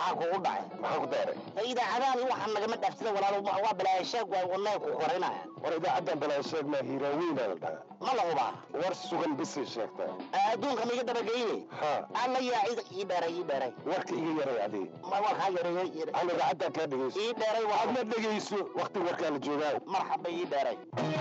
maxaa kugu dhacay maxaa ku daaray idaacadahan waxaan nagama dhaafsida walaalo waa balaayasheeg waa wadnaha ku korinaya war idaacaddan balaasheeg maa hiiraaweyn la dhahaa ma la hubaa war sugan bisay sheegtaa adduunka ma iga dabageyne ha alla yaa ii dheeray ii dheeray warka iga yaray adii ma warkaa yareeyey hal idaacaddan kaa dhegayso ii dheeray waa adna dhegayso wakti warkaa la joogaa marxaba ii dheeray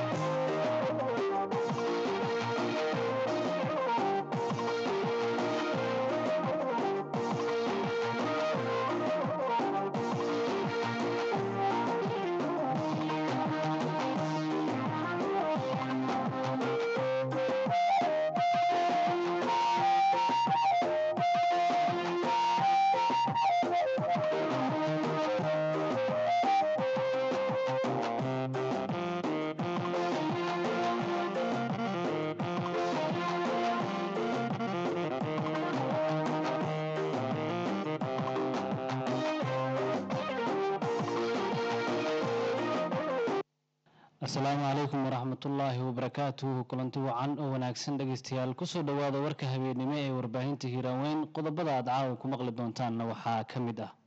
asalaamu calaykum waraxmatullaahi wabarakaatuhu kulanti wacan oo wanaagsan dhegaystayaal kusoo dhowaada warka habeennimo ee warbaahinta hiiraaweyn qodobada aad caawa ku maqli doontaanna waxaa ka mid ah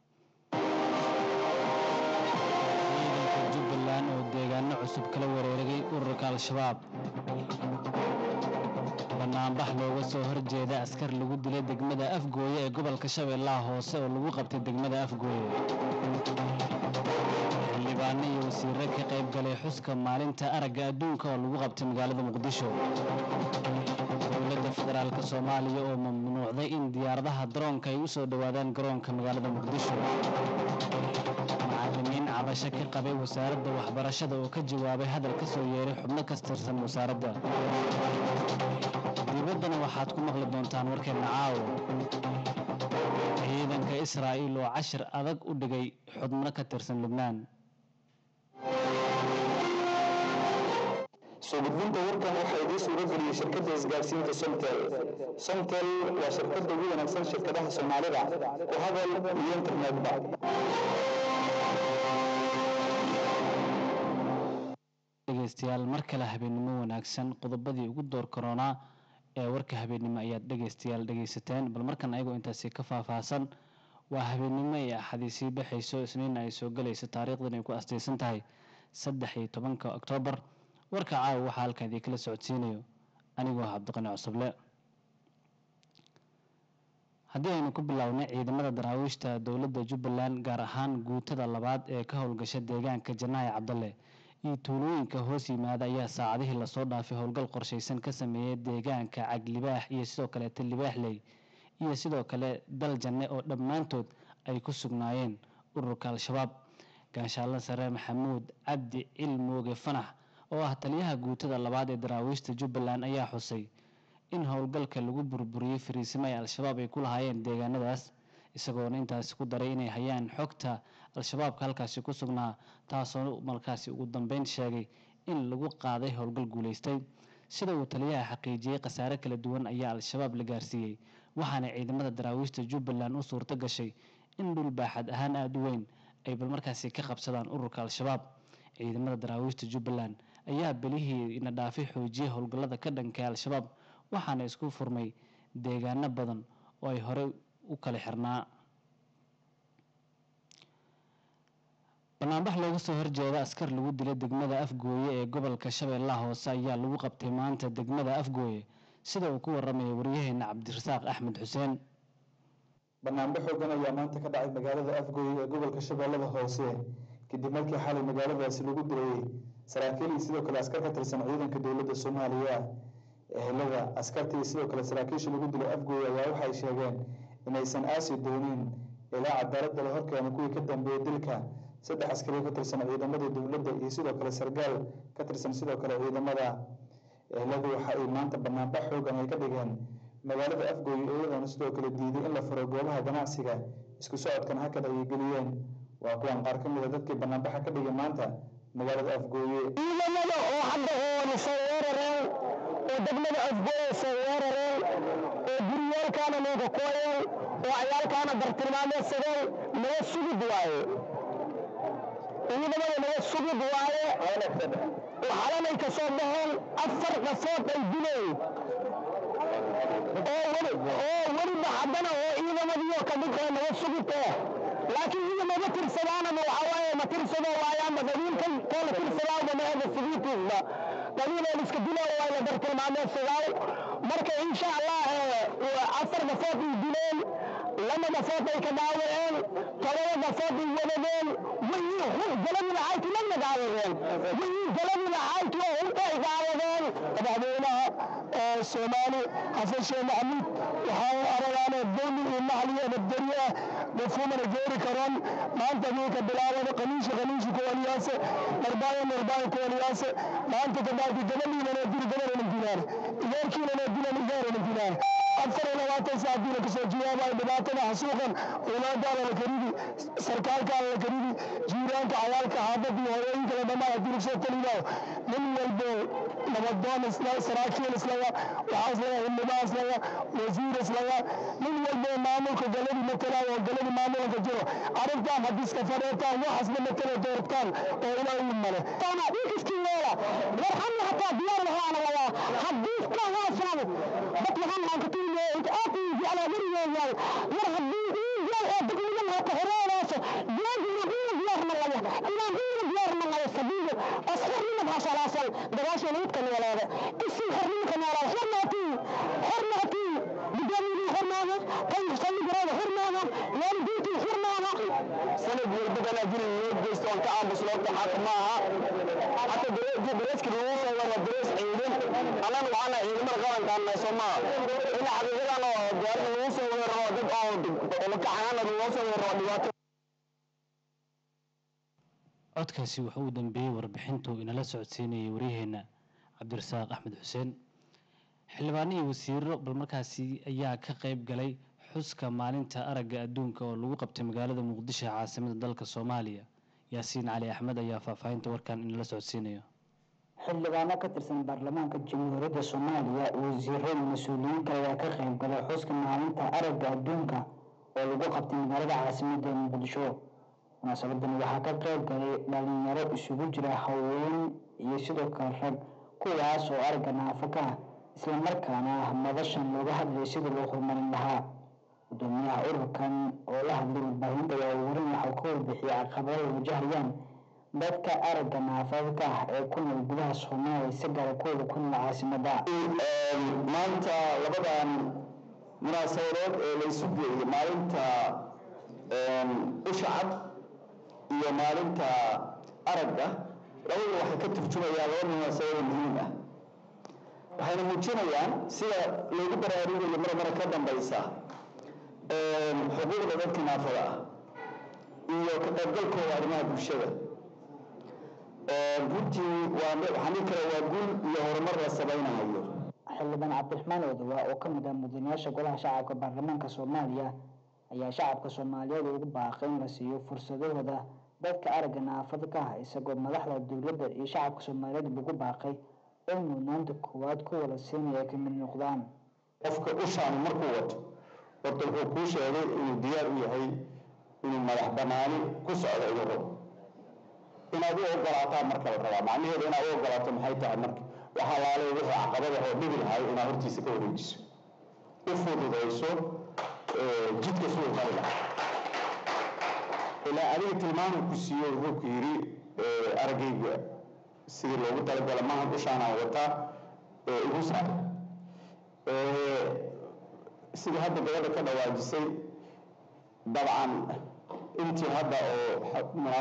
ciidanka jubbaland oo deegaano cusub kala wareeragay ururka al-shabaab banaanbax looga soo horjeeda askar lagu dilay degmada afgooye ee gobolka shabeellaha hoose oo lagu qabtay degmada afgooye xildhibaano iyo wasiire ka qayb galay xuska maalinta aragga adduunka oo lagu qabtay magaalada muqdisho dowladda federaalk soomaaliya oo mamnuucday in diyaaradaha daroonka ay u soo dhowaadaan garoonka magaalada muqdisho macalimiin cabasho ka qabay wasaaradda waxbarashada oo ka jawaabay hadal ka soo yeeray xubno ka tirsan wasaaradda dibaddana waxaad ku maqli doontaan warkeenna caawo ciidanka israa'iil oo cashir adag u dhigay xubno ka tirsan lubnaan soo gudbinta warkan waxaa idiin suura geliyey shirkadda isgaarsiinta somtel somtel waa shirkadda ugu wanaagsan shirkadaha soomaalida ku hadal iyo internetba dhegaystayaal mar kale habeennimo wanaagsan qodobadii ugu door koronaa ee warka habeennimo ayaad dhegaystayaal dhegaysateen bal markan ayagoo intaasi ka faahfaahsan waa habeennimo ee axadiisii baxayso isniinna ay soo galayso taariikhdan ay ku astaysan tahay saddex iyo tobanka oktoobar warka caawa waxaa halkan idin kala socodsiinayo anigoo ah cabdiqani cusuble haddii aynu ku bilownay ciidamada daraawiishta dowladda jubbaland gaar ahaan guutada labaad ee ka howlgasha deegaanka janaahi cabdalle iyo tuulooyinka hoos yimaada ayaa saacadihii lasoo dhaafay howlgal qorshaysan ka sameeyey deegaanka caglibaax iyo sidoo kaleeta libaaxley iyo sidoo kale dal janne oo dhammaantood ay ku sugnaayeen ururka al-shabaab gaashaalla sare maxamuud cabdi cilmooge fanax oo ah taliyaha guutada labaad ee daraawiishta jubbaland ayaa xusay in howlgalka lagu burburiyey fariisimo ay al-shabaab ay ku lahaayeen deegaanadaas isagoona intaasi ku daray inay hayaan xogta al-shabaabka halkaasi ku sugnaa taasoo markaasi ugu dambeyn sheegay in lagu qaaday howlgal guulaystay sida uu taliyaha xaqiijiyey khasaare kala duwan ayaa al-shabaab la gaarsiiyey waxaana ciidamada daraawiishta jubbaland u suurto gashay in dhul baaxad ahaan aada u weyn ay bal markaasi ka qabsadaan ururka al-shabaab ciidamada daraawiishta jubbaland ayaa belihii ina dhaafay xoojiyey howlgallada ka dhankay al-shabaab waxaana isku furmay deegaano badan oo ay horey u kala xirnaa banaanbax looga soo horjeeda askar lagu dilay degmada afgooye ee gobolka shabeellaha hoose ayaa lagu qabtay maanta degmada afgooye sida uu ku waramaya waryaheena cabdirasaaq axmed xuseen banaanbax xoogan ayaa maanta ka dhacay magaalada afgooye ee gobolka shabeellada hoose kadib markii xalay magaaladaasi lagu dilayay saraakiil iyo sidoo kale askar ka tirsan ciidanka dowladda soomaaliya ehelada askarta iyo sidoo kale saraakiisha lagu dilay afgooye ayaa waxay sheegeen inaysan aasi doonin ilaa cadaaladda la horkeena kuwii ka dambeeyey dilka saddex askari ka tirsan ciidamada dowladda iyo sidoo kale sargaal ka tirsan sidoo kale ciidamada eheladu waxa ay maanta banaanbax xoogan ay ka dhigeen magaalada afgooye iyadoona sidoo kale diiday in la furo goobaha ganacsiga isku socodkan hakad ayay geliyeen waa kuwan qaar ka mid a dadkii banaanbaxa ka dhigay maanta magaalada afgooye ciidamada oo hadda hooni soo weerareen oo degmada afgooye soo weerareen oo guryaalkaana nooga kooyeen oo cayaalkaana bartilmaameedsadeen naga sugid waaye ciidamada naga sugid waaye oo xalanay ka soo baxeen afar qafood ay dileen oo weli oo weliba haddana oo ciidamadiioo ka mid ee naga sugid eh laakiin iyaga maba tirsadaanama waxaa waaye ma tirsado waayaanba qabiilkan koo la tirsadaawba maahda sigiitiisba qabiileen iska dilaa waa la bartilmaameedsadaaw marka insha allah afar dafood ay dileen lama dafood ay ka dhaawaceen todoba dafood ay wadadeen wayii hub galadi lahayti lagna daawadeen wayii galadi lahayti oo hubta ay daawadeen madaxweynaha soomaali xasan sheekh maxamuud waxaa aragaane dowli iyo mahli iyo nabdariye mafhuumana geeri karoon maanta wiilka bilaabada qaniishi qaniishi kuwaliyaase narbaayo narbaayo kuwaliyaase maanta kadaalki gabadhiinana dili gabadhana dilaan igeerkiinana dilan igeerana dilaan afar iyo labaatan saac diina kasoo jawaabayo dhibaatada xasuuqan awlaadaada la karidi sarkaalkaada la karidi jiiraanka cayaalka xaafadda iyo hooyooyinka la dhamaan haddii lagu soo talinaayo nin walbo nabadoon isla saraakiil islaga waxaa islaga xildhibaan islaga wasiir islaga nin walbo maamulka galadi matalaayo oo galadi maamulka jiro arrintaan haddii iska fadheetaan waxaasna matala doortaan oo ilaahi male taana dhiikiskii yeela warxamna hataa diyaar lahaana lagaa haddii ka haasaan dad waxaan aan ka tiimiyo inta aad tiimi ala warigeeyay war haddii ii jeel oo degmadan hata horeedaas jeedina ii diyaarna laga inaan ii diyaarna laga sabiiyo asxirnima baashalaasan dagaashan idka noolaada isii xornimka noolaada xornaatii xornaatii gudoomiyadii xornaada kan saldhigarada xornaada waalidiintii xornaada sanad walba ganaajin loo geysto on ka aamusloota xaq maaha hata dareeski lagu soo wara darees ciidan annan waxaana ciidamada qarankaana soo maaha in xaqiiqadan oo gaarida lagu soo weeraro dad oo lakaxanaana lagu soo weeraro dhibaato codkaasi wuxuu u dambeeyey warbixintu inala socodsiinayay waryaheena cabdirasaaq axmed xuseen xildhibaano iyo wasiiro bal markaasi ayaa ka qayb galay xuska maalinta aragga adduunka oo lagu qabtay magaalada muqdisho ee caasimada dalka soomaaliya yaasiin cali axmed ayaa faahfaahinta warkan inala socodsiinayo xildhibaano ka tirsan baarlamaanka jamhuuriyadda soomaaliya wasiiro iyo mas-uuliyiin kale ayaa ka qayb galay xuska maalinta aragga adduunka oo lagu qabtay magaalada caasimadda muqdisho munaasabadan waxaa ka qayb galay dhalinyaro isugu jira haween iyo sidoo kale rag kuwaas oo aragga naafo ka ah islamarkaana madashan looga hadlayay sidii loo horumarin lahaa gudoomiyaha ururkan oo la hadlay warbaahinta ayaa warin waxau ka warbixiyay caqabada ay wajahayaan dadka aragga naafada ka ah ee ku nool gudaha soomaaliya si gaara kuwooda ku nool caasimada maanta labadan munaasabadood ee laysu geeyey maalinta usha cad iyo maalinta aragga labadu waxay ka turjumayaan laba munaasabado muhiim ah waxayna muujinayaan sida loogu baraarugayo mar mara ka dambaysa xuquuqda dadka naafada ah iyo ka qaybgalkooda arrimaha bulshada runtii waa waxaan dhihi karaa waa guul iyo horumar la samaynayo xildhibaan cabdiraxmaan odowa oo ka mid ah mudanayaasha golaha shacabka baarlamaanka soomaaliya ayaa shacabka soomaaliyeed ugu baaqay in la siiyo fursadahooda dadka aragga naafada ka ah isagoo madaxda dowladda iyo shacabka soomaaliyeed ugu baaqay in mudnaanta koowaad ku wada siinaya ay ka mid noqdaan qofka ushaani markuu wato horta wuxuu kuu sheegay inuu diyaar u yahay inuu madax banaani ku socdo inuu rabo inaad u ogolaataa marka la rabaa macnaheedu inaad u ogolaato maxay tahay marka waxaa laalay wixii caqabada oo dhibi lahay inaad hortiisa ka wareejiso u fududayso jidka suu qari lahaa ilaa adiga tilmaamu ku siiyo wuxuu ku yidhi araggayga sidii loogu talagala maaha dushaanaan wataa igu saar sidii hadda gabadha ka dhawaajisay dabcan intii hadda oo munaas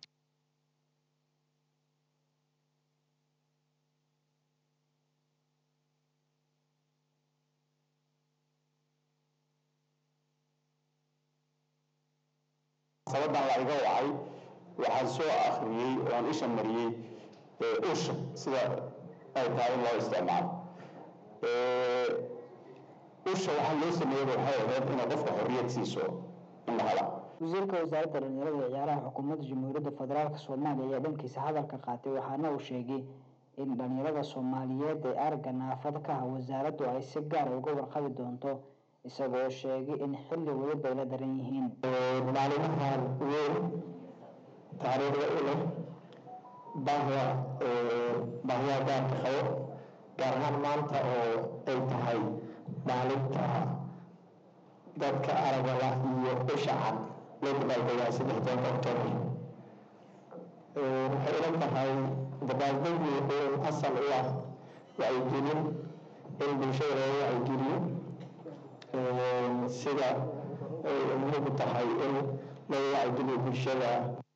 sabadan la iga wacay waxaan soo akhriyey oon isha mariyey usha sida ay tahay in loo isticmaalo usha waxaa loo sameeyaba waxay ahayd inay qofka xorriyad siiso in la hela wasiirka wasaaradda dhalinyarada iyo ciyaaraha xukuumadda jamhuuriyadda federaalk soomaaliya ayaa dhankiisa hadalka qaatay waxaana uu sheegay in dhalinyarada soomaaliyeed ee aragga naafada ka ah wasaaraddu ay si gaara uga warqabi doonto isagoo sheegay in xilli weliba ay la daran yihiin maalimahan weyn taariikhda u leh bahda bahyaa gaarka qabo gaar ahaan maanta oo ay tahay maalinta dadka aragala iyo usha cad loo dabaaldegaa saddex tobanka oktoobar waxay ila tahay dabaaldegu wuxuu asal u ah wacyigelin in bulshada looga wacyigeliyo sida ay muhiim u tahay in looga wacyigeliyo bulshada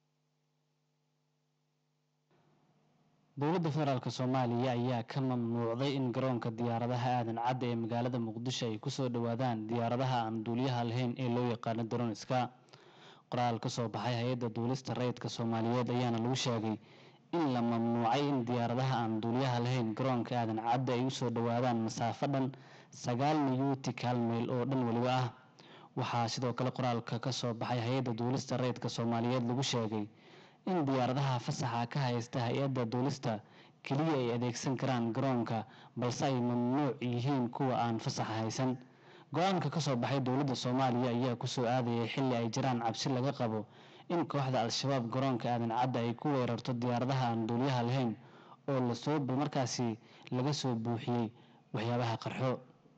dowladda federaalk soomaaliya ayaa ka mamnuucday in garoonka diyaaradaha aadan cadda ee magaalada muqdisho ay kusoo dhowaadaan diyaaradaha aan duuliyaha lahayn ee loo yaqaano daroniska qoraal ka soo baxay hay-adda duulista rayidka soomaaliyeed ayaana lagu sheegay in la mamnuucay in diyaaradaha aan duuliyaha lahayn garoonka aadan cadda ay usoo dhowaadaan masaafo dhan sagaal niyuutikaal mayl oo dhan weliba ah waxaa sidoo kale qoraalka ka soo baxay hay-adda duulista rayidka soomaaliyeed lagu sheegay in diyaaradaha fasaxa ka haysta hay-adda duulista keliya ay adeegsan karaan garoonka balse ay mamnuuc yihiin kuwa aan fasaxa haysan go-aanka ka soo baxay dowladda soomaaliya ayaa kusoo aadayay xilli ay jiraan cabsi laga qabo in kooxda al-shabaab garoonka aadan cadda ay ku weerarto diyaaradaha aan duuliyaha lahayn oo lasoo markaasi laga soo buuxiyey waxyaabaha qarxo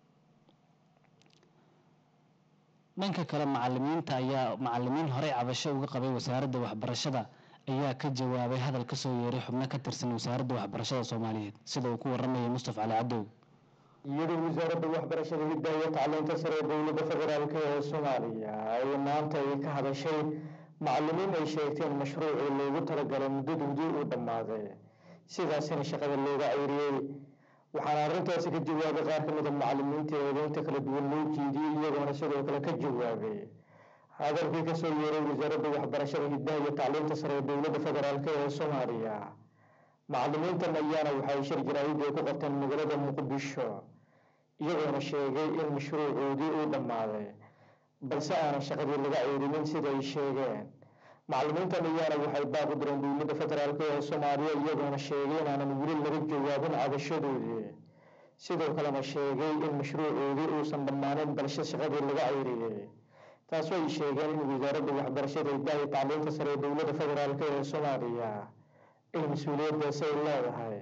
dhanka kale macalimiinta ayaa macalimiin horey cabasho uga qabay wasaaradda waxbarashada ayaa ka jawaabay hadal kasoo yeeray xubno ka tirsan wasaaradda waxbarashada soomaaliyeed sida uu ku waramayay mustafa cali cadow iyadoo wasaaradda waxbarashada hiddaha iyo tacliinta sare ee dowladda federaalk ee soomaaliya ay maanta ay ka hadashay macalimiin ay sheegteen mashruucii loogu talagalay muddadoodii uu dhammaaday sidaasina shaqada looga ceyriyey waxaana arrintaasi ka jawaabay qaar ka mid a macalimiinta eedeynta kala duwan loo jeediyey iyagoona sidoo kale ka jawaabay hadalkii kasoo yeeray wasaaradda waxbarashada hiddaha iyo tacliinta sare ee dowladda federaalk ee soomaaliya macalimiintan ayaana waxay shir jaraahid ay ku qabteen magaalada muqdisho iyagoona sheegay in mashruucoodii uu dhammaaday balse aanan shaqadii laga ceyrinin sida ay sheegeen macalimiintan ayaana waxay baaqi direen dowladda federaalk ee soomaaliya iyagoona sheegay inaanan weli laga jawaabin cabashadoodii sidoo kalena sheegay in mashruucoodii uusan dhammaanin balse shaqadii laga ceyriyey taasoo ay sheegeen in wasaaradda waxbarashada hiddaha iyo tacliinta sare ee dowladda federaalk ee soomaaliya ay mas-uuliyaddaasi ay leedahay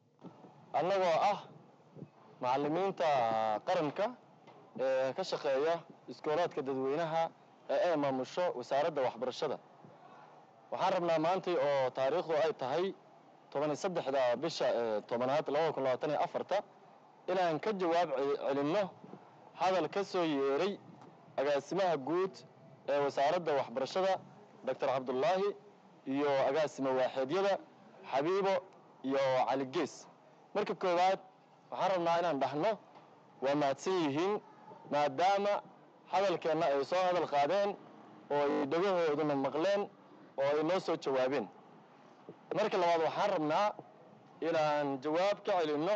annagoo ah macalimiinta qaranka ee ka shaqeeya iskoolaadka dadweynaha ee ay maamusho wasaaradda waxbarashada waxaan rabnaa maantay oo taariikhdu ay tahay tobaniyo saddexda bisha ee tobanaad labada kun labaatan iyo afarta inaan ka jawaab celinno hadal ka soo yeeray agaasimaha guud ee wasaaradda waxbarashada doctor cabdullaahi iyo agaasima waaxeedyada xabiibo iyo cali gees marka koowaad waxaan rabnaa inaan dhahno waa mahadsan yihiin maadaama hadalkeenna ay soo hadal qaadeen oo ay dhegahooduna maqleen oo ay noo soo jawaabeen marka labaad waxaan rabnaa inaan jawaab ka celinno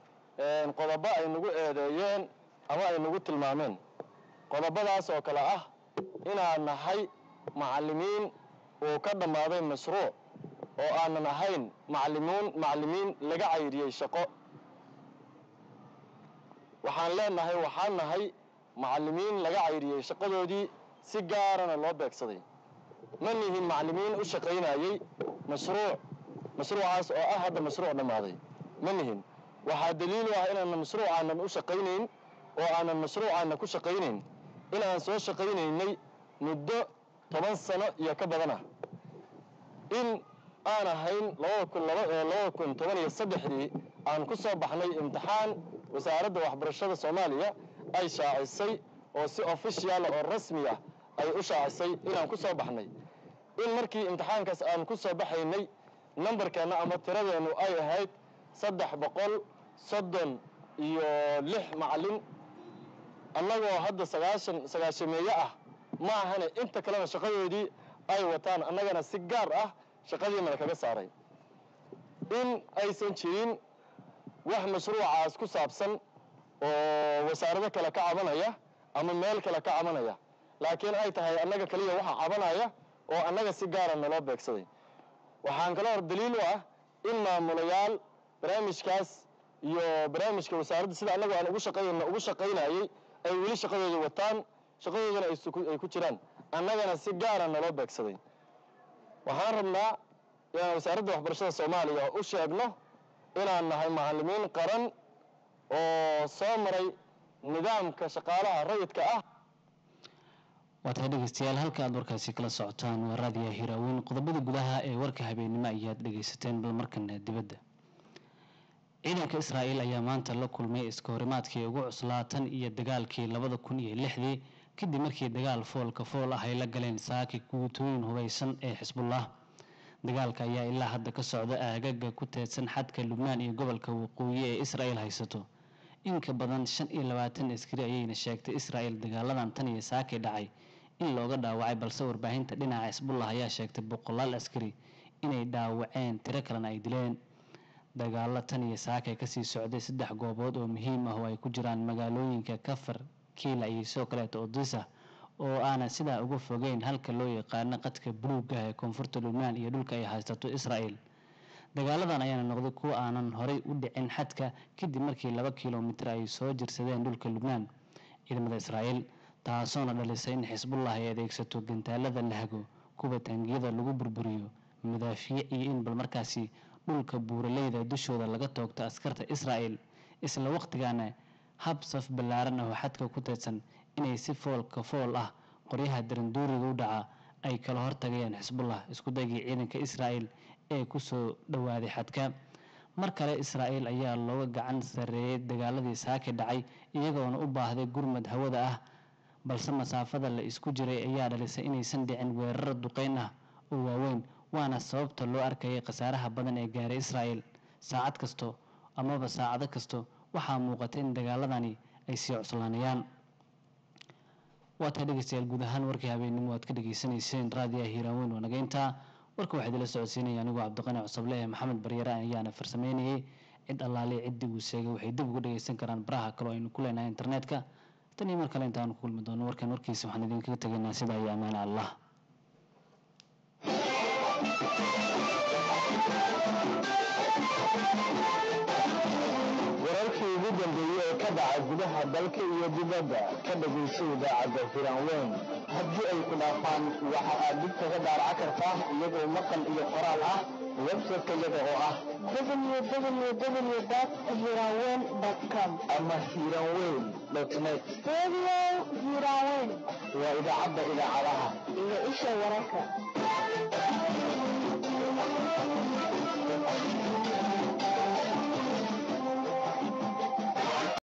qodobo ay nagu eedeeyeen ama ay nagu tilmaameen qodobadaas oo kale ah inaan nahay macallimiin uu ka dhammaaday mashruuc oo aanan ahayn macalimiin macallimiin laga cayriyey shaqo waxaan leenahay waxaan nahay macallimiin laga cayriyey shaqadoodii si gaarana loo beegsaday ma nihin macallimiin u shaqaynayey mashruuc mashruucaas oo ah hadda mashruuc dhammaaday ma nihin waxaa daliil u ah inaanan mashruucaanan u shaqaynayn oo aanan mashruucaana ku shaqaynayn inaan soo shaqaynaynay muddo toban sano iyo ka badan ah in aan ahayn labada kun labada kun toban iyo saddexdii aan ku soo baxnay imtixaan wasaaradda waxbarashada soomaaliya ay shaacisay oo si official oo rasmi ah ay u shaacisay inaan ku soo baxnay in markii imtixaankaas aan ku soo baxaynay nambarkeenna ama tiradeennu ay ahayd saddex boqol soddon iyo lix macallin annagoo hadda sagaashan sagaashameeye ah ma ahane inta kalena shaqadoodii ay wataan annagana si gaar ah shaqadiinana kaga saaray in aysan jirin wax mashruucaas ku saabsan oo wasaarado kale ka cabanaya ama meel kale ka cabanaya laakiin ay tahay annaga kaliya waxa cabanaya oo annaga si gaara naloo beegsaday waxaan kaloo hor daliil u ah in maamulayaal barnaamijkaas iyo barnaamijka wasaaradda sida annagu aan ugu shaqayn ugu shaqaynayay ay weli shaqadooda wataan shaqadoodana ay ku jiraan annagana si gaara naloo beegsaday waxaan rabnaa inaan wasaaradda waxbarashada soomaaliya u sheegno inaan nahay macallimiin qaran oo soo maray nidaamka shaqaalaha rayidka ah waa tahay dhegeystayaal halka aad warkaasi kala socotaan waa raadiya hiraaweyn qodobada gudaha ee warka habeennimo ayaad dhegeysateen bal markana dibadda ciidanka israa'iil ayaa maanta la kulmay iska horimaadkii ugu cuslaa tan iyo dagaalkii labada kun iyo lixdii kadib markii dagaal foolka fool ah ay la galeen saaki guutooyin hubaysan ee xisbullah dagaalka ayaa ilaa hadda ka socda aagaga ku teedsan xadka lubnaan iyo gobolka waqooyi ee israa'iil haysato in ka badan shan iyo labaatan askari ayayna sheegtay israa'iil dagaaladan tan iyo saaki dhacay in looga dhaawacay balse warbaahinta dhinaca xisbullah ayaa sheegtay boqolaal askari inay dhaawaceen tiro kalena ay dileen dagaalo tan iyo saakay kasii socday saddex goobood oo muhiim ah oo ay ku jiraan magaalooyinka kafar kiila iyo sidoo kaleeto odisa oo aanan sidaa uga fogeyn halka loo yaqaano qadka buluuga ee koonfurta lubnaan iyo dhulka ay haysato israa'iil dagaaladan ayaana noqday kuwa aanan horay u dhicin xadka kadib markii laba kilomitir ay soo jirsadeen dhulka lubnaan ciidamada israa'iil taasoona dhalisay in xisbullah ay adeegsato gantaalada lahago kuwa taangiyada lagu burburiyo madaafiic iyo in bal markaasi dhulka buuraleyda dushooda laga toogto askarta israa'iil isla waqtigaana hab saf ballaaran ah oo xadka ku teedsan inay si foolka fool ah qoryaha daranduuriga u dhaca ay kala hortagayaan xisbullah isku daygii ciidanka israa'iil ee kusoo dhowaaday xadka mar kale israa'iil ayaa looga gacan sarreeyey dagaaladii saaki dhacay iyagoona u baahday gurmad hawada ah balse masaafada la isku jiray ayaa dhalisay inaysan dhicin weeraro duqeyn ah oo waaweyn waana sababta loo arkayay khasaaraha badan ee gaaray israa'iil saacad kasto amaba saacado kasto waxaa muuqata in dagaaladani ay sii cuslaanayaan waa taa dhegeystayaal guud ahaan warkii habeennimo aad ka dhegeysanayseen raadiyaha hiiraaweyn waa nageyntaa warka waxaa idila socodsiinaya anigoo cabdiqani cusable ee maxamed baryare ayaana farsameynayay cid allaale ciddii uu sheegay waxay dib uga dhegeysan karaan baraha kaloo aynu ku leenahay internetka tan iyo mar kale intaanu ku kulmi doono warkan warkiisa waxaan idinkaga tegaynaa sidaa iyo ammaane allah wararkii ugu dambeeyey ee ka dhaca gudaha dalka iyo dibadda ka dhagayso idaacadda hiraanweyn haddii ay ku dhaafaan waxa aad dib kaga daaraca kartaa iyagoo maqal iyo qoraal ah website-ka iyaga oo ah www.hirawen.com ama hiranweyn net Radio Hirawen waa idaacadda idaacadaha iyo isha wararka